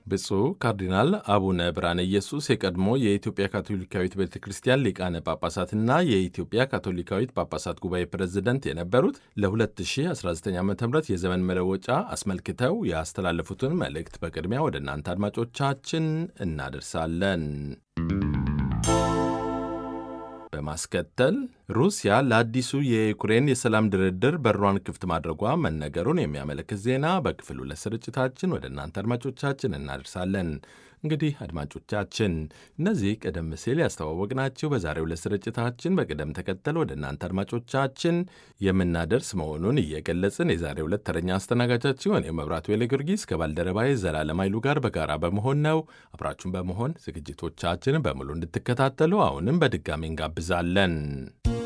ብፁዕ ካርዲናል አቡነ ብርሃነ ኢየሱስ የቀድሞ የኢትዮጵያ ካቶሊካዊት ቤተ ክርስቲያን ሊቃነ ጳጳሳትና የኢትዮጵያ ካቶሊካዊት ጳጳሳት ጉባኤ ፕሬዝደንት የነበሩት ለ2019 ዓ ም የዘመን መለወጫ አስመልክተው ያስተላለፉትን መልእክት በቅድሚያ ወደ እናንተ አድማጮቻችን እናደርሳለን። በማስከተል ሩሲያ ለአዲሱ የዩክሬን የሰላም ድርድር በሯን ክፍት ማድረጓ መነገሩን የሚያመለክት ዜና በክፍል ሁለት ስርጭታችን ወደ እናንተ አድማጮቻችን እናደርሳለን። እንግዲህ አድማጮቻችን እነዚህ ቀደም ሲል ያስተዋወቅናችሁ በዛሬው ዕለት ስርጭታችን በቅደም ተከተል ወደ እናንተ አድማጮቻችን የምናደርስ መሆኑን እየገለጽን የዛሬው ዕለት ተረኛ አስተናጋጃችሁ እኔ መብራቱ ዌሌ ጊዮርጊስ ከባልደረባዬ ዘላለም ኃይሉ ጋር በጋራ በመሆን ነው። አብራችሁን በመሆን ዝግጅቶቻችንን በሙሉ እንድትከታተሉ አሁንም በድጋሚ እንጋብዛለን።